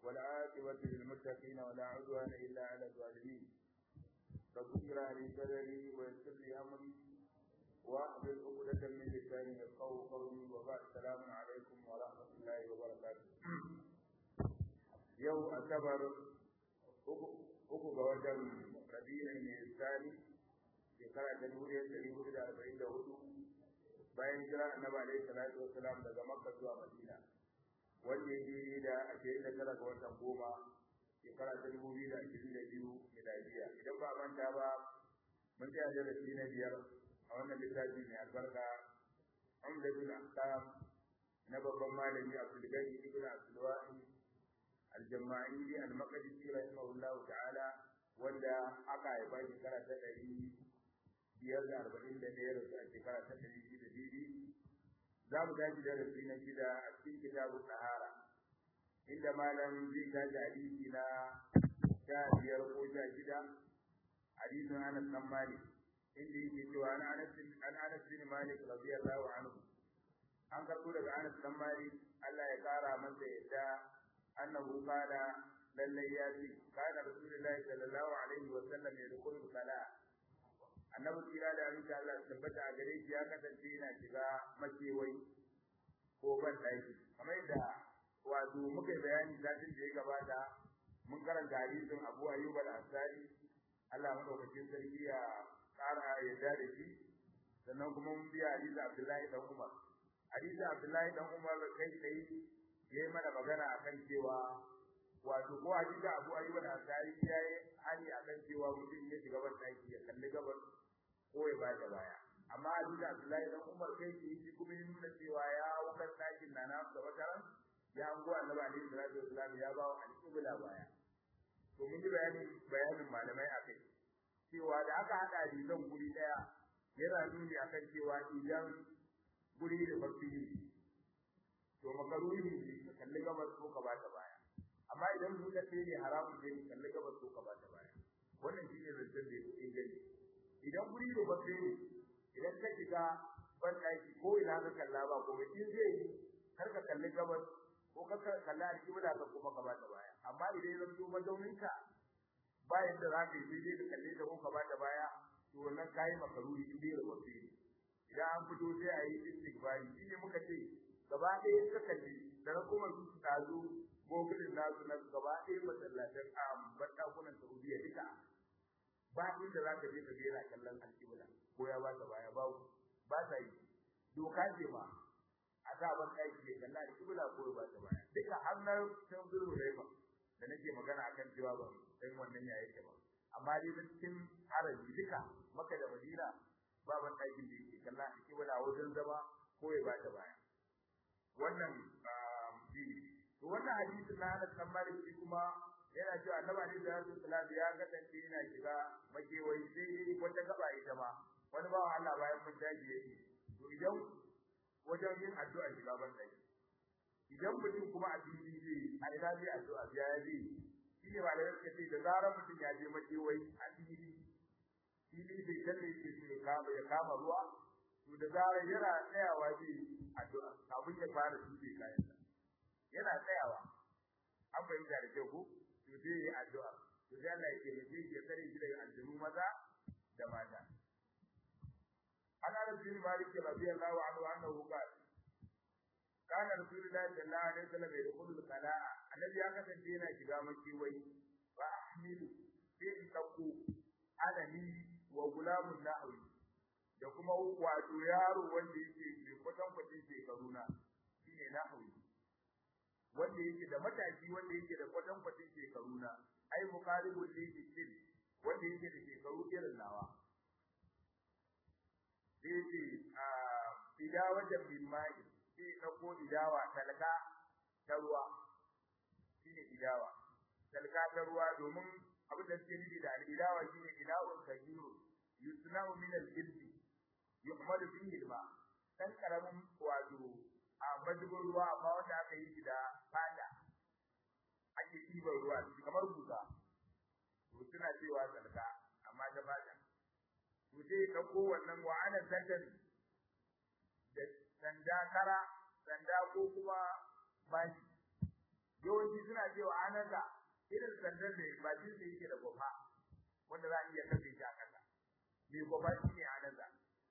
والعاقبة للمتقين ولا عدوان إلا على الظالمين رب اشرح لي صدري ويسر لي أمري واحلل عقدة من لساني يفقهوا قولي وبعد السلام عليكم ورحمة الله وبركاته يوم أعتبر uku ga watan rabi'in mai tsari shekara ta dubu ɗaya ɗari hudu da arba'in da hudu bayan jira annabi alaihi salatu wassalam daga makka zuwa madina wanda ya daidai da ashirin da tara ga watan goma shekara ta dubu biyu da ashirin da biyu miladiya idan ba manta ba mun tsaya darasi na biyar a wannan littafi mai albarka umdatul ahkam na babban malami abdul gani ibn abdul wahid al-jama'ili al-maqdisi rahimahullahu ta'ala wanda aka haifa shekara ta ɗari biyar da arba'in da ɗaya da a shekara ta ɗari shida daidai za mu tashi darasi na shida a cikin kitabu sahara inda malam zai tashi hadisi na sha biyar ko sha shida hadisin anas dan malik inda yake cewa an anas an anas bin malik radiyallahu anhu an karɓo daga anas dan malik Allah ya kara masa yadda annahu qala lallai ya ce kana rasulullahi sallallahu alaihi wa sallam ya dukul kala annabi kira da aminta Allah tabbata a gare shi ya kasance yana shiga makewai ko ban daki kamar yadda wato muka bayani satin da ya gabata mun karanta hadisin Abu Ayyub al-Ansari Allah madaukakin sarki ya kara yadda da shi sannan kuma mun biya hadisin Abdullahi dan Umar hadisin Abdullahi dan Umar kai tsaye yayi mana magana akan cewa wato ko hadisi Abu Ayyub al-Ansari yayi hani akan cewa mutum ya shiga ban daki ya kalli gabar ko ya bada baya amma hadisi Abdullahi dan Umar kai shi kuma ya nuna cewa ya wukan dakin nana da wataran ya ango Annabi alaihi salatu wasallam ya bawa al-qibla baya to mun yi bayanin bayanin malamai akai cewa da aka hada hadisan guri daya yana nuni akan cewa idan guri da fasiri to makaruhi ne ka kalli gabas ko ka bata baya amma idan buɗe sai ne haramun ne ka kalli gabas ko ka bata baya wannan shine zancen da yake gani idan guri da bace ne idan ka shiga ban daki ko ina ka kalla ba ko in zai kar ka kalli gabas ko ka kalla alƙibla ka kuma ka bata baya amma idan zan zo mazauninka bayan da zaka yi sai ka kalle ta ko ka bata baya to wannan kai makaruhi in dai da bace idan an fito sai a yi istighfari shine muka ce gaba ɗaya suka kalli da na kuma su tazo gogulin nasu na gaba ɗaya masallatan a bandakunan Saudiya duka ba inda za ka je ka ga yana kallon alƙibla ko ya ba ta baya ba ba ta yi doka ce ma a sa ban ɗaki ya kalla alƙibla ko ya ba ta baya duka har na san zuru raiba da nake magana akan cewa ba dan wannan ya yake ba amma dai da cikin haraji duka maka da madina ba ban ɗakin da yake kalla alƙibla wajen zama ko ya ba ta baya wannan shi to wannan hadisin na Anas bin Malik shi kuma yana cewa Annabi Ali da Rasul ya kasance yana shiga makewai sai dai wata gaba ita ma wani bawa Allah bayan mun daji yake to idan wajen yin addu'a shiga ban dai idan mutum kuma a fili zai a ina zai addu'a ya yi shi ne ba da yake ce da zarar mutum ya je makewai a fili fili bai kalle shi ne kama ya kama ruwa to da zarar yana tsayawa zai addu'a kafin ya fara tuke kayansa yana tsayawa an fahimta da kyau ko to zai yi addu'a to sai Allah ya taimake shi ya kare shi daga aljanu maza da mata an Anas bin Malik radiyallahu anhu annahu qala kana rasulullahi sallallahu alaihi wasallam yadkhulu al-qala'a annabi ya kasance yana shiga makiwai fa ahmilu sai in dauko adani wa gulamun nahwi da kuma wato yaro wanda yake mai kwatan kwatin shekaru na shine nahwi wanda yake da mataki wanda yake da kwatan kwatin shekaru na ai muqaribul lijitil wanda yake da shekaru irin nawa sai a idawa da bimmai sai dauko idawa talaka ta ruwa shine idawa talaka ta ruwa domin abin da suke nufi da al-idawa shine idawun kajiru yusna'u min al-jildi yuhmadu fihi al-ma dan karamin wato a madubin ruwa amma wanda aka yi shi da fata ake ɗiban ruwa kamar buza to suna cewa salka amma ta fata to sai ka ko wannan wa ana zakan da sanda kara sanda ko kuma bashi yawanci suna cewa anaza irin sandan da bakin sa yake da gofa wanda za a iya kafe shi a kasa me gofa shine anaza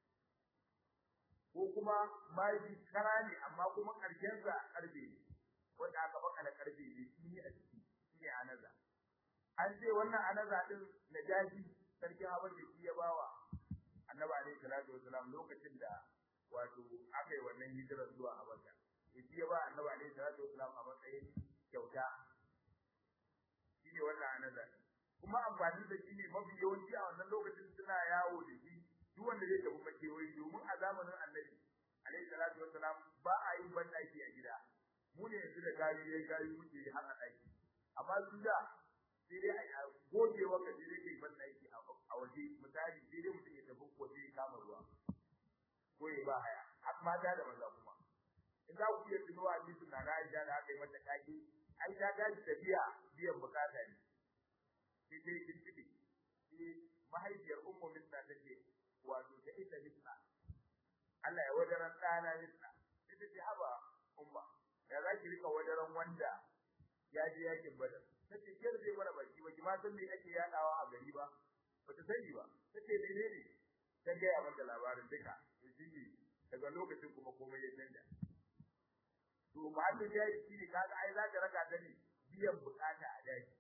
ko kuma mai kara ne amma kuma karshen sa karfe ne wanda aka baka da karfe ne shi a ciki shine anaza an ce wannan anaza din najashi sarki habar da shi ya bawa annabi alaihi salatu wasalam lokacin da wato aka yi wannan hijira zuwa habasha shi ya ba annabi alaihi salatu wasalam a matsayin kyauta shine wannan anaza kuma amfani da shi ne mafi yawanci a wannan lokacin suna yawo da shi duk wanda zai tafi makewayi domin a zamanin annabi alaihi salatu wasalam ba a yin bandaki a gida mu ne yanzu da gari yayi gari muke har a daki amma su da sai dai a goge waka sai dai kai bandaki a waje misali sai dai mutum ya tafi ko sai kama ruwa ko ya ba haya har mata da maza kuma in za ku iya tunuwa hadisin na na Aisha da aka yi mata kaki ai ta gaji tafiya biyan bukata ne sai dai kin tibi mahaifiyar ummu misna take wato ta ita misna Allah ya wadaran ɗana misna sai ta ce haba umma ya za ki rika wadaran wanda ya je yakin badar ta ce kiyar zai mana baki ba ki ma san me ake yadawa a gari ba ba ta sani ba ta ce menene ta gaya mata labarin duka shi daga lokacin kuma komai ya canja to mahallin ya yi shi ne kaga ai za ka raka ta ne biyan bukata a daji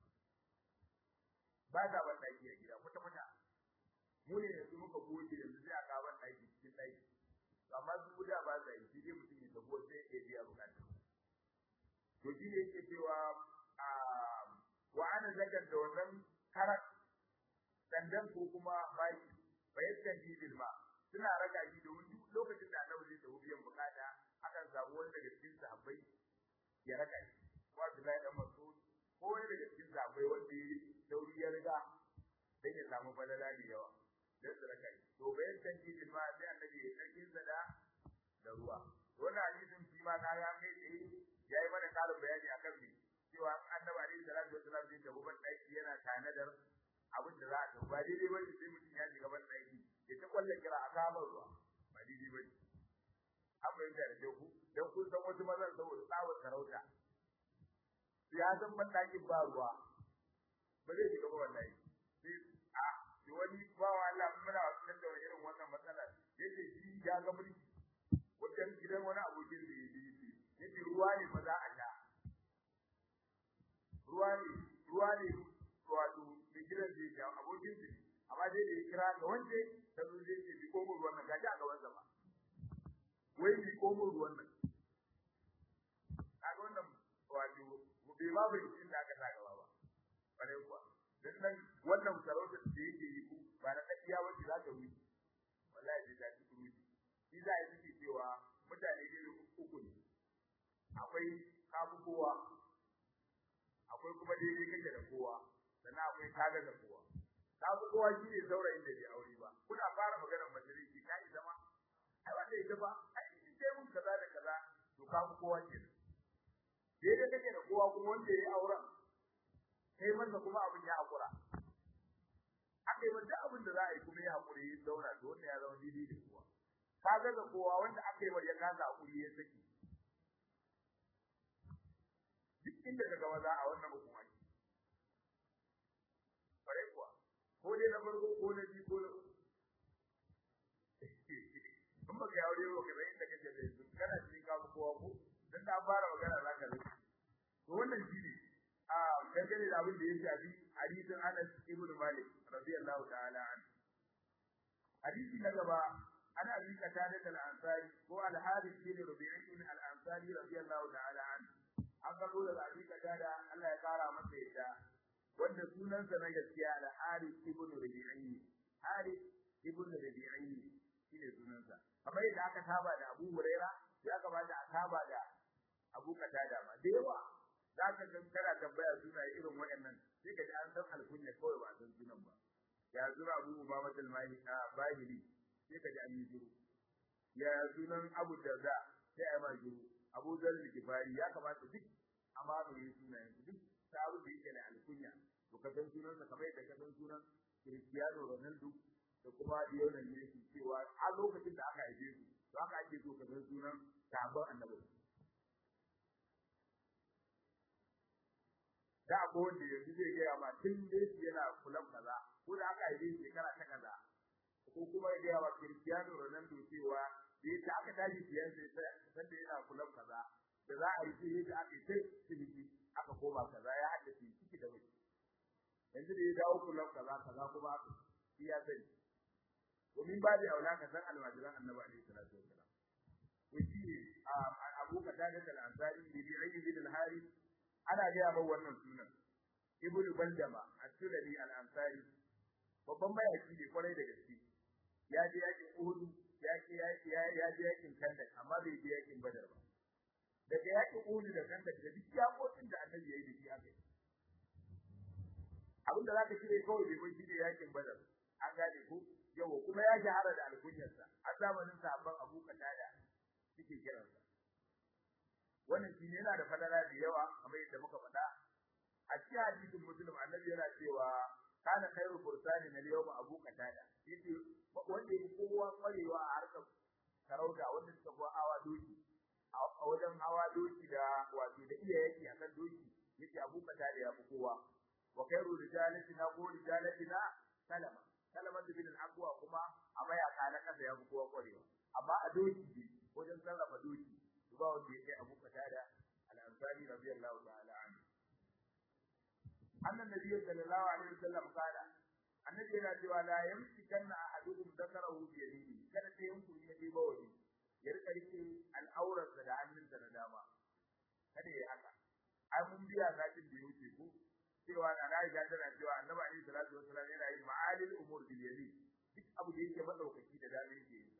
ba za ban daki a gida kwata kwata mu ne yanzu muka goge yanzu sai a ga ban daki cikin daki amma su da ba za yi shi dai mutum ya tabo sai ya biya bukata to shi ne yake cewa a wa ana zakar da wannan karat dandan ko kuma baki bayan bil ma suna raka shi domin duk lokacin da annabi zai tafi biyan bukata akan samu wani daga cikin sahabbai ya raka shi ko Abdullahi dan Mas'ud ko wani daga cikin sahabbai wanda ya dauri ya riga dan ya samu falala da yawa dan su raka shi to bayan tanjidin ma sai annabi ya karkin sa da da ruwa wannan hadisin shi ma ka ga kai tsaye yayi mana karin bayani akan me cewa annabi alaihi salatu wasallam zai tafi ban daki yana tanadar abin da za a tafi ba daidai bane sai mutum ya shiga ban daki ya ta kwalle kira a kama ruwa ba daidai bane an bayyana da ku dan kun san wasu mazan saboda tsawon sarauta ya san ban dakin ba ruwa ba zai shiga ba wallahi sai a shi wani bawa Allah muna wasan da irin wannan matsala yace shi ya ga mulki wajen gidan wani abokin da yake yi yace ruwa ne fa za a sha ruwa ne ruwa ne wato mai gidan da yake abokin da amma dai da ya kira ga wanda ta zo zai ce bi komo ruwan nan gaji a gaban sa ba wai bi komo ruwan nan kaga wannan wato bai ma bai cikin da aka sa gaba ba bare kuwa dan nan wannan sarautar da yake yi ku ba na dakiya wacce za ta wuce wallahi zai ta cikin wuce shi za a yi cewa mutane ne uku ne akwai kafu kowa akwai kuma daidai kake da kowa sannan akwai kaga da kowa kafu kowa shi ne saurayin da bai aure ba kuna fara maganar majalisi ka yi zama ai wanda ita ba ai in sai mun kaza da kaza to kafu kowa ke daidai kake da kowa kuma wanda ya yi auren kai masa kuma abin ya hakura akai wanda abin da za a yi kuma ya hakuri ya zauna to wannan ya zama daidai da kowa kaga da kowa wanda aka yi wa ya kasa hakuri ya saki duk inda kaga maza a wannan hukuma ce bare kuwa ko dai na farko ko na biyu ko na in baka yawo dai baka bai inda kake da su kana cikin kafu kowa ko dan da fara magana zaka rufe to wannan shine a dangane da abin da ya shafi hadisin Anas ibn Malik radiyallahu ta'ala anhu hadisi na gaba ana abi qatada al-ansari ko al-harith bin rubi'i al-ansari radiyallahu ta'ala anhu an gado daga abi qatada Allah ya kara masa yadda wanda sunansa na gaskiya al-harith ibn rubi'i harith ibn rubi'i shine sunansa kamar yadda aka saba da Abu Huraira ya kamata a saba da Abu Qatada ma da yawa zaka ga kana tambaya suna irin waɗannan sai ka ji an san alkunya kawai ba san sunan ba ya zura Abu Umama al-Mahi Bahili sai ka ji an yi juru ya sunan Abu Darda sai ai ma juru Abu Dharr al-Ghifari ya kamata duk amma mu yi sunayen duk ta abu da yake da alkunya to ka san sunansa kamar yadda ka san sunan Cristiano Ronaldo da kuma Lionel Messi cewa a lokacin da aka haife su to haka ake so ka san sunan sahabban annabi da akwai wanda yanzu zai gaya ma tun da yana kulan kaza ko da aka yi shekara ta kaza ko kuma ya gaya wa Cristiano Ronaldo cewa da yake aka tashi biyan sai san da yana kulan kaza da za a yi sai da aka yi sai ciniki aka koma kaza ya haddace ciki da wani yanzu da ya dawo kulan kaza kaza kuma aka iya sani domin ba da aula ka san almajiran annabi alaihi salatu wasalam to shi ne abu katada al-ansari bi bi'ayyi bin al-hari ana gaya mai wannan sunan ibnu bandama at-tulali al-ansari babban mayaki ne kwarai da gaske ya je yakin uhud ya je ya je yakin kandak amma bai je yakin badar ba daga yakin uhud da kandak da duk yakokin da annabi yayi da shi aka yi abinda zaka cire kawai bai bai shi da yakin badar an gane ko yawa kuma ya shahara da alkunyarsa a zamanin sahabban Abu Qatada suke kiransa wannan shi ne yana da fadara da yawa kamar yadda muka faɗa a cikin hadisin muslim annabi yana cewa kana khairu fursani na yawma Abu Qatada yace wanda yake kowa kwarewa a harkar sarauta wanda suka fi hawa doki a wajen hawa doki da wato da iya yake akan doki yace Abu Qatada ya fi kowa wa khairu rijalatina ko rijalatina salama salama bin al-aqwa kuma a mayaka na kasa ya fi kowa kwarewa amma a doki ne wajen sarrafa doki ba wanda yake Abu Qatada al-Ansari radiyallahu ta'ala anhu annan nabi sallallahu alaihi wasallam kana annabi yana cewa la yamsikanna ahadukum dhakarahu bi yadihi kada sai yanku ya je bawali ya rika rike al'aurar da hannunsa na dama kada ya haka ai mun biya zakin da yake ku cewa na Aisha tana cewa annabi alaihi salatu wasallam yana yin ma'alil umur bil yadi duk abu da yake madaukaki da dama yake yi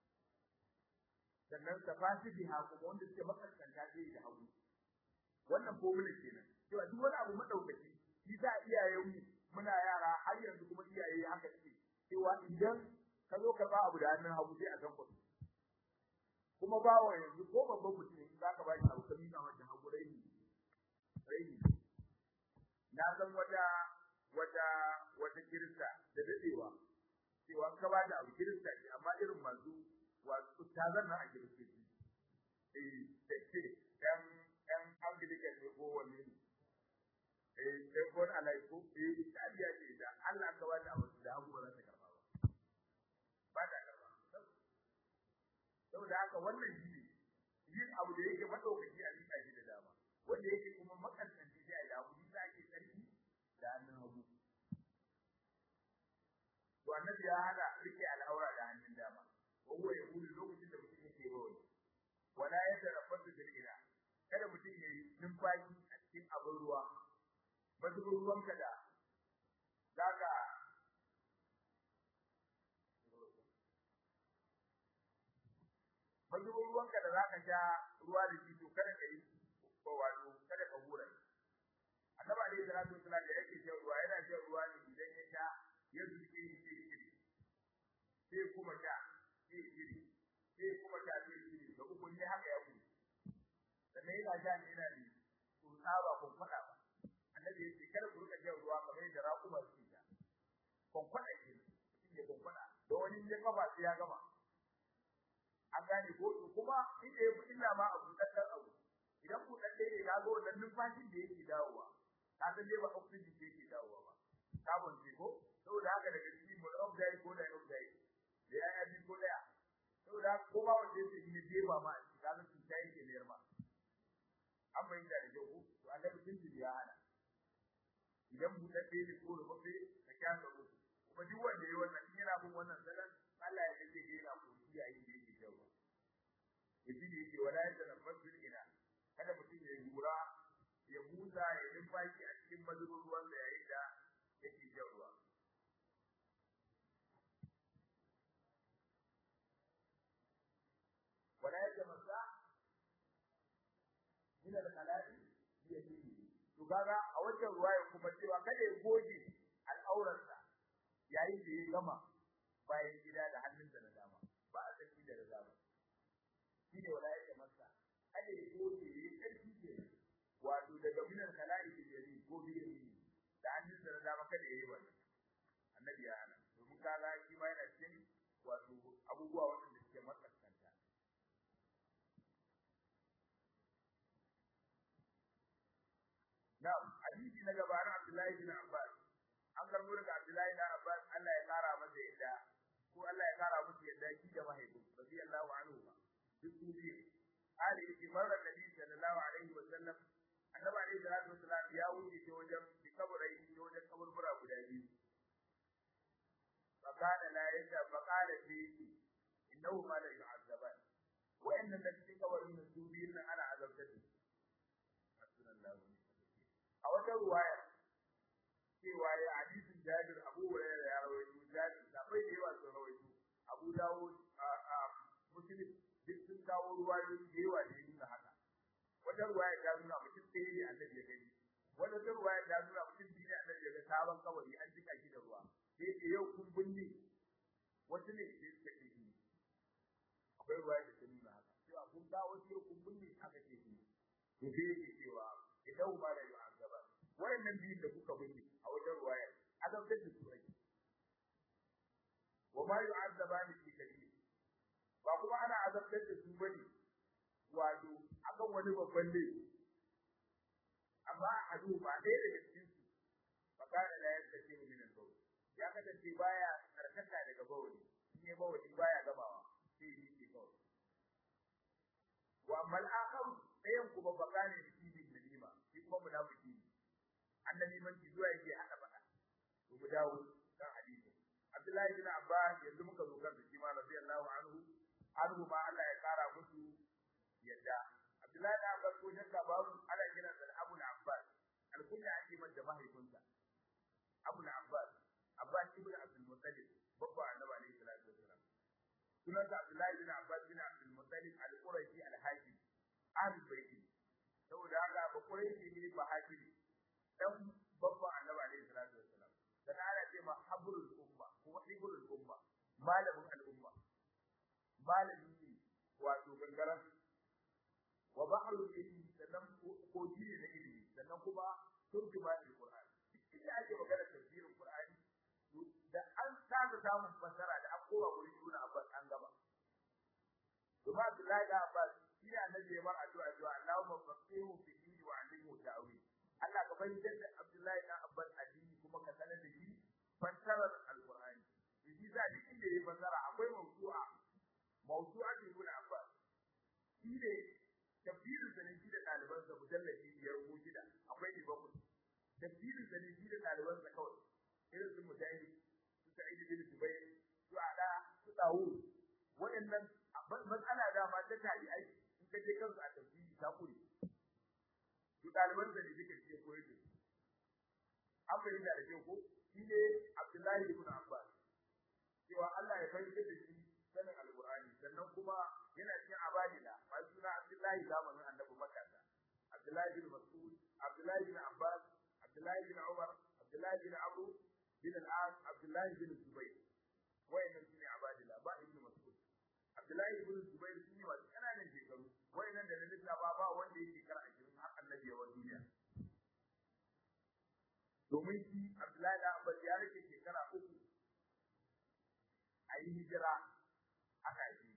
sannan tafasi biha kuma wanda suke makaskanta sai da hagu wannan formula kenan cewa duk wani abu madaukaki shi za iyayen mu muna yara har yanzu kuma iyaye haka suke cewa idan ka zo ka ba abu da hannun hagu sai a san kuɗi kuma bawa yanzu ko babban mutum za ka ba shi abu ka nuna wajen hagu raini raini na san wata wata wata kirista da dadewa cewa ka ba da abu kirista ce amma irin masu wasu tazan nan a kiristoci eh take dan dan anglican ne ko wanne ne eh sai ko alai ko eh tabiya ce da Allah ka wata abu da abu ba za ta karba ba ba ta karba saboda haka wannan shi ne yin abu da yake madaukaki a rika shi da dama wanda yake kuma makantanci sai a yi abu da ake sarki da hannun hagu to annabi ya hana rike al'aura da hannun dama وهو يقول lokacin da mutum yake bawai wala yatarabbasu bil ila kada mutum yayi numfashi a cikin abin ruwa mazubin ruwan ka da zaka mazubin ruwan ka da zaka sha ruwa da shi to kada ka yi ko wato kada ka hura annabi alaihi salatu wasallam da yake shan ruwa yana shan ruwa ne idan ya sha ya zuke shi sai kuma sha sai iri sai kuma ta ce iri da uku ne haka ya kuma sannan yana ja ne yana ne to saba kun fada ba annabi ya ce kada ku rika jan ruwa kamar yadda raƙuma suke ja kun fada ke shi ne kun fada da wani ya kafa sai ya gama an gane ko kuma inda ya fi illa ma abu daddan abu idan ku dadde ne ka ga wannan numfashin da yake dawowa ka san dai ba oxygen da yake dawowa ba carbon ce ko saboda haka daga cikin monoxide ko dioxide da ya yi ko daya saboda ko ba wanda yake yi je ba ma shi kaga su ta yake ne ma an bai da da ku to annabi sun ji ya hana idan mu da ne ko rufe ka kyasa mu kuma duk wanda yayi wannan in yana bin wannan salan Allah ya kace ga yana ko shi yayin da yake jawo yaji ne yake wala ya da fasul ila kada mutum ya gura ya busa ya numfashi a cikin mazubin ruwan da yayin da yake jawo ولا يتمسع من الخلاء بيده to kaga a wajen ruwaya kuma cewa kada ya goge al'aurarsa yayin da ya gama bayan gida da hannunsa na dama ba a san da dama shi ne wala ya masa kada ya goge ya karfi ke wato daga minan khala'i da yadi ko biyadi da hannunsa na dama kada ya yi wannan annabi ya hana domin kaga shi ma yana cikin wato abubuwa wanda suke matsa Na'am, hadisi Abdullahi bin Abbas an karbo daga Abdullahi bin Abbas Allah ya kara masa yadda ko Allah ya kara musu yadda shi da mahaifin radiyallahu anhu ba duk su biyu Ali yake marar Nabi sallallahu alaihi wa sallam annabi alaihi salatu wasallam ya wuce ta wajen bi kabarai ta wajen kaburbura guda biyu fakana la yadda fakala fihi innahu ma la yu'azzaban wa'annan da cikin kabarin nan su biyun nan ana azabtar da a wata ruwaya cewa ya hadisin Jabir Abu Hurairah ya rawaito Jabir da bai da yawa sun rawaito Abu Dawud Muslim duk sun kawo ruwayoyi da yawa da nuna haka wata ruwaya ta nuna mutum ɗaya ne annabi ya gani wata ruwaya ta nuna mutum biyu ne annabi ya ga sabon kawari an jika shi da ruwa sai ce yau kun binne wasu ne sai suka ce shi akwai ruwaya da ta nuna haka cewa kun kawo shi yau kun binne haka ce shi to sai yake cewa idan ma da yu'azzaba wayannan biyun da kuka binne a wajen ruwaya azabtar da su ake wa ma yu'azzabani fi kabir ba kuma ana azabtar da su bane wato akan wani babban laifi amma a hadu ba ɗaya daga cikin su fakana la yastace min al-bawl ya kasance baya karkata daga bawli in ne bawli baya gabawa sai yi ke kawai wa mal akhar ɗayan kuma fakana da shi bin nalima shi kuma munafiki ne annabi man ki zuwa yake hada bada to mu dawo kan hadisi Abdullahi bin Abbas yanzu muka zo kan shi ma radiyallahu anhu anhu ma Allah ya kara musu yadda Abdullahi bin Abbas ko shakka babu ana kiran sa Abu Abbas alkunya ake masa mahaifinsa Abu Abbas Abbas ibn Abdul Muttalib babba annabi alayhi salatu wasalam sunan sa Abdullahi bin Abbas bin Abdul Muttalib al-Qurashi al-Hakim ahlul bait saboda haka ba Qurashi ne ba hakimi dan babba annabi alayhi salatu wasalam dan ana ce ma habrul umma kuma hibrul umma malamin al-umma malami ne wato gangaran wa bahrul ilmi sannan koji ne na ilimi sannan kuma turjuma al-Qur'an idan ake magana tafsirin Qur'ani da an saba samun fasara da an kowa gurin Ibn Abbas an gaba kuma Abdullahi da Abbas shi ne annabi ya bar addu'a cewa Allahumma faqihu fi dini wa 'allimhu ta'wil Allah ka fahimtar da Abdullahi da Abbas addini kuma ka sanar da shi fasarar al-Qur'ani shi za duk inda ya fasara akwai mawdu'a mawdu'a Ibn Abbas shi ne tafsirin sa ne shi da ɗaliban sa mujallabi biyar ko shida akwai ne bakwai tafsirin sa ne shi da ɗaliban sa kawai irin su mujahid su sa'id bin jubair su ala su dawud waɗannan matsala da ma ta tabi'ai in ka je kansu a tafsiri ta kure su ɗaliban sa ne duka shi ya koyar da su an fahimta da kyau ko shi ne abdullahi ibn abbas cewa Allah ya fahimtar da shi sanin alqur'ani sannan kuma yana cikin abadila ba suna Abdullahi zamanin Annabi Makka Abdullahi bin Mas'ud Abdullahi bin Abbas Abdullahi bin Umar Abdullahi bin Abu bin al-As Abdullahi bin Zubayr wayannan sune abadila ba ibn Mas'ud Abdullahi bin Zubayr shine wasu kananan shekaru wayannan da lalisa ba ba wanda yake kar a cikin har Annabi wa duniya domin shi Abdullahi da Abbas ya rike shekara uku a yi hijira aka yi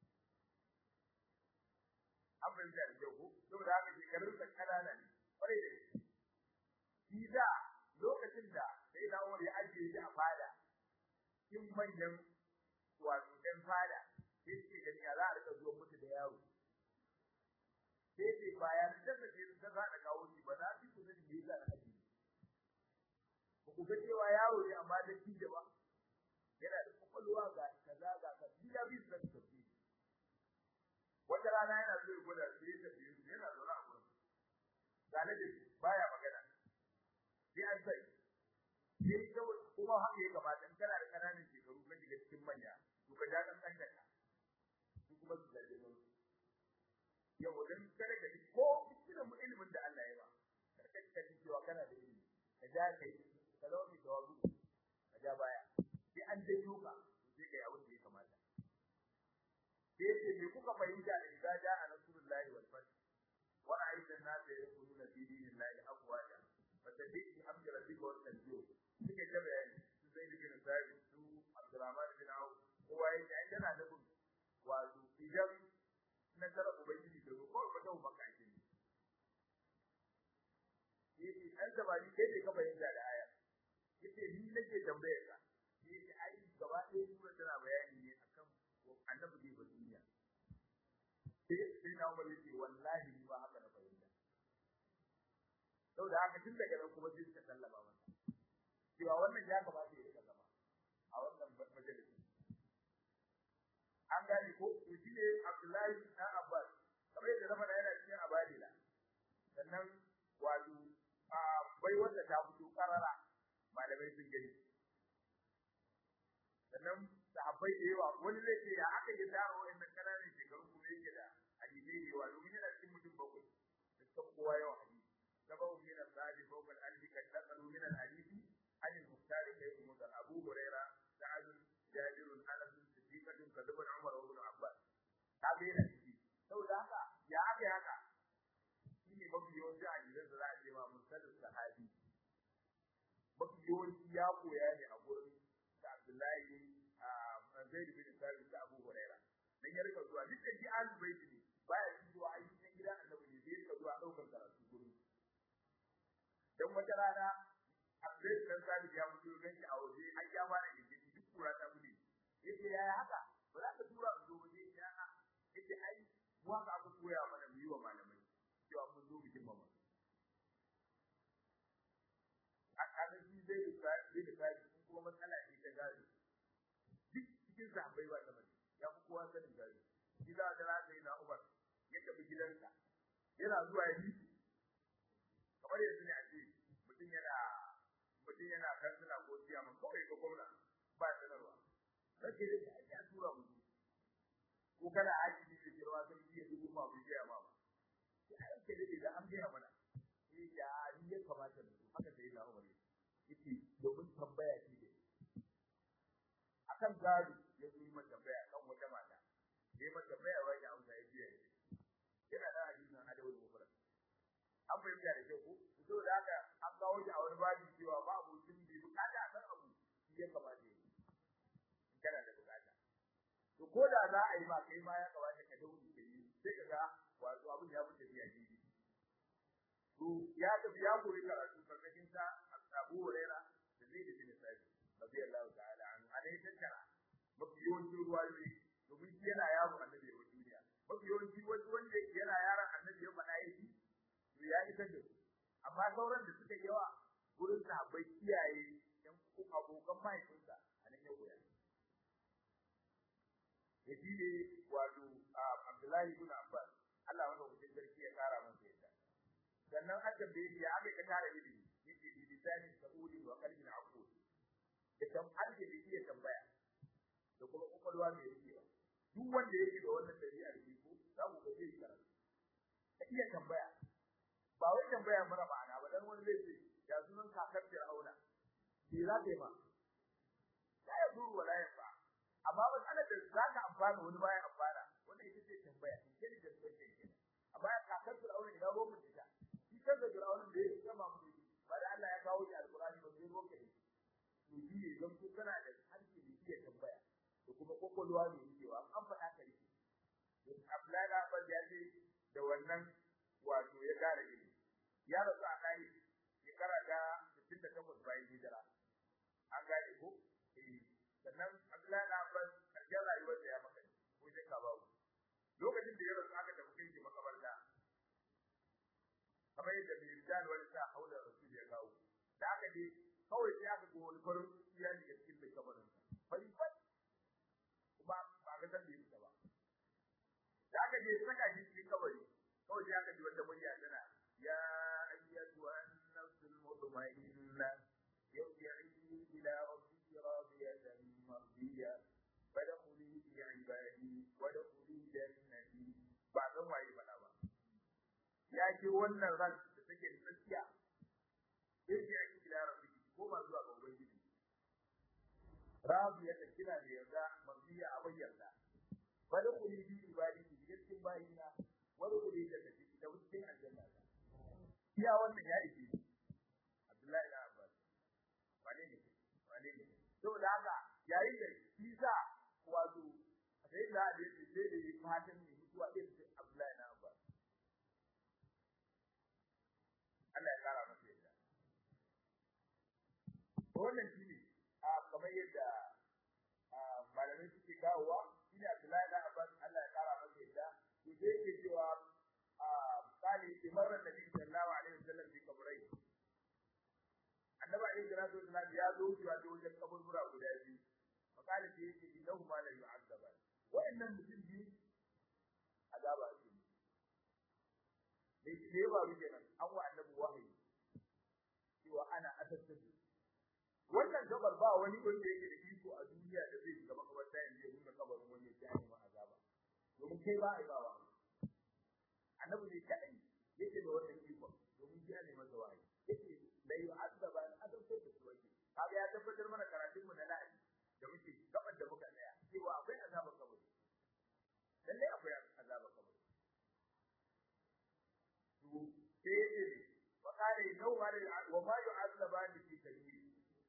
an fahimta da kyau ko saboda haka shekarun sa kanana ne kwarai da shi shi da lokacin da sai da wani ya ajiye shi a fada in manyan wato ɗan fada sai suke gani ya za a rika zuwa mutu da yaro sai ce bayan da ta ce ta za ta kawo shi ba za su ku sani me yasa na ajiye ba ku ga cewa yaro ne amma da shi da ba yana da kwakwalwa ga kaza ga kaza ya bi su da tafi wata rana yana so ya gwada sai ya tafi su yana zaune a gurin ga na dace baya magana sai an sai sai kawai kuma haka ya kamata in kana da kananan shekaru ka shiga cikin manya to ka ja kan kanka su kuma su zaje mu yau dan kare da ko cikin ilimin da Allah ya ba karka ka ji cewa kana da ilimi ka ja kai ka zo mi jawabu ka ja baya sai an je duka sai kai abin da ya kamata sai ce me kuka fahimta da idza jaa nasrullahi wal fath wa ra'aita an-nas yadkhuluna fi dinillahi afwaja fatabbi hamdi rabbika wa tanjur suke ta bayani su zai da bin sabi su abdurrahman bin auf kowa yake ai yana da bin wato idan nasara ubangiji da ko ba ta maka ake ne yake dan tabari kai ne ka fahimta da aya yace ni nake tambayar ka yace ai gaba ɗaya sura tana bayani ne akan annabi ne ba duniya sai sai na umar yace wallahi ni ba haka na fahimta saboda haka tun daga nan kuma sai suka sallama masa cewa wannan ya kamata ya rika zama a wannan majalisi an gane ko to shi ne Abdullahi dan Abbas kamar yadda na faɗa yana cikin abadila sannan wato a bai wanda ta fito karara malamai sun gani sannan sahabbai da yawa wani zai ce ya aka yi taro wa'annan kananan shekaru kuma yake da hadisai da yawa domin yana cikin mutum bakwai da suka kowa yawan hadisi sababu min al-sadi fawqa al-alfi kad taqalu min al-hadisi an al-muhtar kai mu da Abu Huraira Sa'ad Jabir Anas Siddiqah kadban Umar ibn Abbas kaga yana ciki saboda haka ya aka haka shine mafi yawanci a gidan da za a ce ma musallu sahabi mafi yawanci ya koya ne a gurin da Abdullahi a Zaid bin Thabit da Abu Huraira dan ya rika zuwa duk da shi ahlul bait ne baya zuwa ayyukan gidan Annabi ne sai rika zuwa daukar karatu gurin dan wata rana Abdullahi bin Thabit ya mutu ganki a waje an ya fara gidi duk kura ta bude yace yaya haka ba za ka tura zo waje ya a yace ai mu haka aka koya mana mu yi wa malamai cewa mun zo bikin mama a kanin shi zai da sai da sai kuma matsala ce ta gado duk cikin sahabbai ba ta bane ya fi kowa sanin gado shi za ta rasa yana Umar ya tafi gidansa yana zuwa ya yi kamar yanzu ne a ce mutum yana mutum yana kansila ko ciyaman kawai ga gwamna ba sanarwa rage da ta ake tura mu ko kana aji ne da girma sai iya dubu ma bai ga ma ba sai a yake da da an ga mana sai ya ni ya kamata mu haka sai da Umar yake domin tambaya ce da akan gado ya yi mata tambaya kan wata mata ya yi mata tambaya wai ya amsa ya biya yana da hadisin adawul mufrad an fahimta da kyau ko to da haka an kawo shi a wani babi cewa ba abokin bai bukata a san abu shi ya kamata ya yi kana da bukata to ko da za a yi ma kai ma ya kamata ka dauri ka yi sai ka ga wato abin ya fi tafiya daidai to ya tafi ya koyi karatu karkashin sa Abu Huraira da zai da bin Sa'id radiyallahu ta'ala anhu alai tattara mafi yawancin ruwa ne domin shi yana yaro annabi ya duniya mafi yawanci wani wanda yana yaron annabi ya faɗa yake to ya isar da su amma sauran da suka yawa gurin sahabbai kiyaye yan abokan mahaifinsa a nan ya koya ya shi ne wato Abdullahi ibn Abbas Allah wanda hukun sarki ya kara masa yadda sannan an tambaye shi ya aka ka tara ilimi yake bi lisani sa'udi wa qalbin aqul da kan harke da iya tambaya da kuma kokolwa mai yake ba duk wanda yake da wannan dabi'ar shi ko za ku ga zai karatu ka iya tambaya ba wai tambaya mara ma'ana ba dan wani zai ce ya sunan kakar Fir'auna me za ta yi ma la ya duru wala ya fa amma matsalar da za ka amfana wani baya amfana wannan ita ce tambaya intelligence question kenan amma ya kakar Fir'auna ina ruwan mutum ta shi kansa Fir'auna da ya kama mu ba da Allah ya kawo shi alqur'ani ba sai ruwan kai to shi ne don ku kana da harshe da iya tambaya da kuma kokolwa ne cewa an faɗa ka rike Abdullahi Abbas ya ce da wannan wato ya gane ilimi ya rasu a kai shekara ta 68 bayan hijira an gane ko eh sannan Abdullahi bin Abbas karshen rayuwar da ya maka ko je ka babu lokacin da ya rasu aka tafi kai shi makabarta kamar yadda mai rijal wani sa haula rasul ya kawo da aka je kawai sai aka go wani farin iya ne cikin mai kabarin fari fari kuma ba ga san da yake ba da aka je saka shi cikin kabari kawai sai aka ji wata murya tana ya ayyatu an-nafsul mutma'inna yarji'i ila rabbiki radiyatan mardiya fadkhuli fi ibadi wadkhuli jannati ba san waye bana ba ya ce wannan ran da take da tsakiya yarji'i ila rabbiki ko ma zuwa ga ubangiji radiyatan kina da yarda mardiya a bayyana fadkhuli fi ibadi cikin bayina wani kudi da take da cikin aljanna iya wannan ya ike Abdullahi ibn Abbas wane ne wane ne saboda haka yayin da Isa wato sai da da yake sai da yi fatan ne mutuwa din Abdullahi ibn Abbas Allah ya kara masa yadda wannan shine a kamar yadda malamai suke kawowa shine Abdullahi da Abbas Allah ya kara masa yadda to sai yake cewa a kali imarar Nabi sallallahu alaihi wasallam fi kabrai annabi alaihi salatu wasallam ya zo cewa da wajen kaburbura guda biyu fakali sai yake innahu ma la yu'azzaba wa'annan mutum biyu azaba ce ne ne ba ruke nan an wa annabi wahayi cewa ana asassabi wannan gabar ba wani wanda yake da iko a duniya da zai shiga makabarta yanzu ya nuna kabarin wani ya yi ma azaba domin kai ba a bawa annabi ne kadai yake da wannan iko domin ya ne masa wahayi yake la yu'azzaba an azabta da su wake kaga ya tabbatar mana karatun mu na la'i da muke gaban da muka tsaya cewa akwai azabar kabari lalle akwai azabar kabari to sai yace wa qala innahu wa ma yu'azzabani fi kabir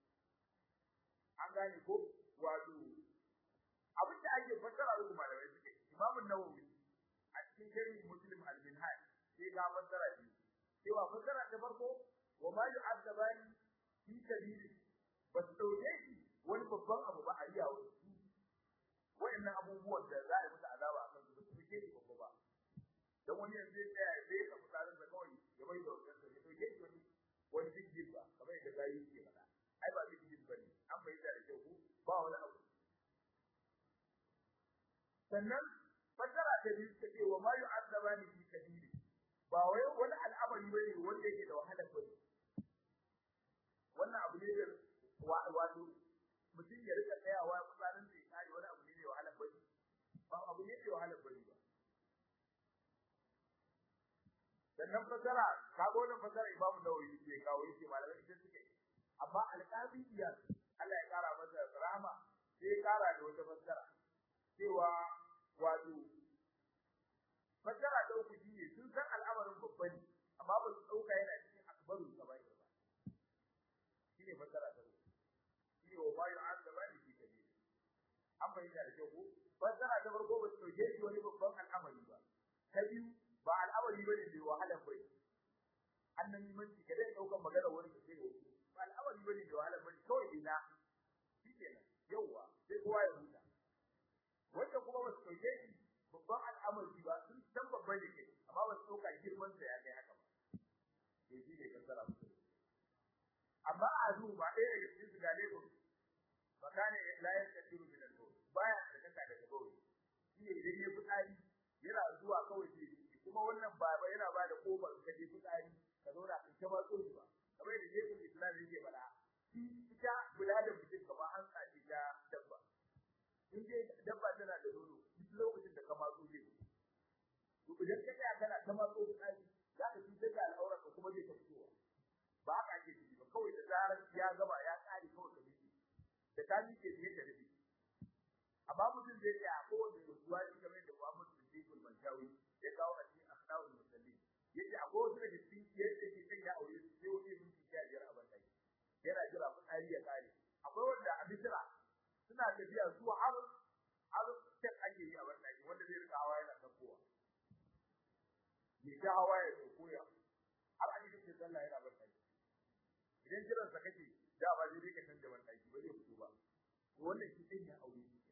an gane ko wato abin da ake fassara da malamai suke Imam an-Nawawi a cikin sharhi Muslim al-Minhaj sai ga fassara shi cewa fassara ta farko wa ma yu'azzabani fi kabir ba su dauke shi wani babban abu ba a yi yawo wa'annan abubuwan da za a yi musu azaba a kan su su ke shi babba ba dan wani yanzu ya tsaya ya sai ka fitsarin da kawai ya bai da wajen sa ya dauke shi wani wani big ba kamar yadda gayi ke faɗa ai ba big deal bane an fahimta da kyau ko ba wani abu sannan fasara ta biyu ta ce wa ma yu'azzabani fi kabiri ba wai wani al'amari bane wanda yake da wahala bane wannan abu ne da wato mutum ya rika tsayawa fitsarin da ya kare wani abu ne da wahala bane ba abu ne da wahala bane ba sannan fasara kaga wannan fasara imamu nawawi ke kawo yake malamai ita suke amma alƙabi iya Allah ya kara masa rahama sai ya kara da wata fassara cewa wato fassara da uku shine sun san al'amarin babba ne amma ba su dauka yana cikin akbaru sabai ba shine fassara ta uku shine wa ma yu'azzaba bi fi kabir an bayyana da kyau fassara ta farko ba su dauke shi wani babban al'amari ba ta biyu ba al'amari bane da wahala bai annabi manci kada ya dauka magana wani da sai ba al'amari bane da wahala bane kawai ina shikenan yawa sai kowa ya huta wanda kuma ba su dauke shi babban al'amari ba sun san babban da ke amma ba su dauka girman sa ya kai haka ba to shi ne kasara musu amma a zu ba ɗaya daga cikin su ga lebur makane la yastatiru min al-bawl baya tsaka daga bawl shi ne idan ya fitsari yana zuwa kawai sai kuma wannan baba yana ba da kofar ka je fitsari ka zauna in ta matso shi ba kamar da Yesu Islam yake faɗa shi ita kula da mutum kamar an tsaci ta dabba in dai dabba tana da nono duk lokacin da ka matso zai to idan ka tsaya kana ta matso fitsari za ka cutar da al'aurar ka kuma zai ta fitowa ba haka ake ciki ba kawai da zarar ya gaba ya kare kawai ka miƙe da ka miƙe sai ka rufe amma mutum zai tsaya a kowane rubuwa shi kamar da Muhammad Siddiqul Manjawi ya kawo a cikin akhlaqul musallin yace akwai wasu daga cikin yadda ke kan ya aure su sai wani minti sha biyar a bandaki yana jira fitsari ya kare akwai wanda a bisira suna tafiya su har har tek ake yi a bandaki wanda zai rika hawa yana sakowa ya ta hawa ya sauko ya har an yi cikin sallah yana bandaki idan jiran sa kake da ba zai ka canza bandaki ba zai fito ba wannan shi sai ya aure shi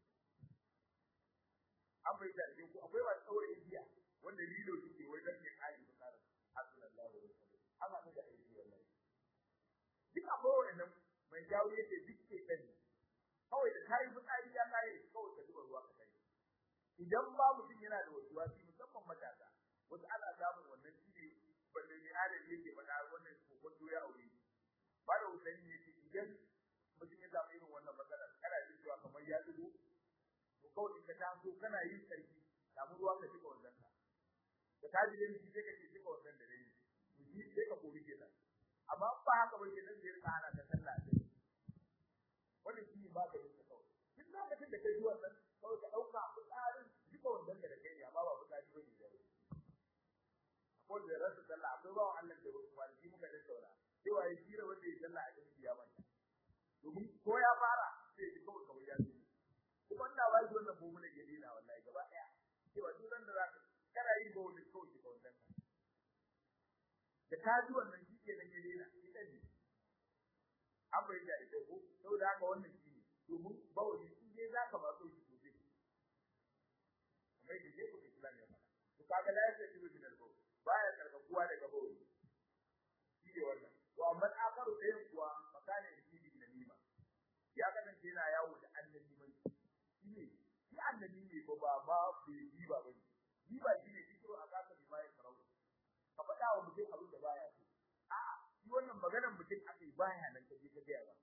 an bai da ko akwai ba tsaure biya wanda lilo suke wai dan ya kare bukatar sallallahu alaihi wasallam amma ne da aiki wallahi duk akwai wannan mai jawo yake duk ke kan kawai da kai fitsari ya kare kawai ka zuba ruwa ka kai idan ba mutum yana da wasu wasi musamman matasa wasu ana samun wannan shine balle ne adadi yake faɗa wannan kokon ya aure ba da usani yake idan mutum ya samu irin wannan matsala kana jin cewa kamar ya dubo to kawai in ka taso kana yin sarki samu ruwa ka cika wannan ka da ka ji dai sai ka cika wannan da dai to shi sai ka kori ke nan amma ba haka ba ke nan sai ka hana ka sallah sai wannan shi ba ka yi kawai duk lokacin da ka ji wannan kawai ka dauka fitsarin cika wannan da kai ne amma ba fitsari ba ne da wani akwai da rasa sallah akwai bawan Allah da kwanaki muka tattauna cewa ya kira wanda ya sallah a cikin ya manta domin ko ya fara sai ya ji kawai kawai ya ji kuma ina ba shi wannan bomu da gari na wallahi gaba daya cewa duk ran da za ka kana yin ba wani kawai ka wannan da ka ji wannan shi ke nan ya dena ita ne an bai da ita ko saboda haka wannan shi ne domin bawali in dai zaka ba so shi sosai kamar yadda je ku islam ya faɗa to kaga la yasa shi bin al-bawl baya karkakuwa daga bawali shi ne wannan to amma akaru ɗayan kuwa makana shi bin namima ya kasance yana yawo da annabi mai shi ne shi annabi ne ba ba ba bai yi ba bane yi ba shi ne fito a kasa bi mai karau ka faɗa wa mutum abin da baya so a'a shi wannan maganar mutum aka yi baya nan ka je ka gaya ba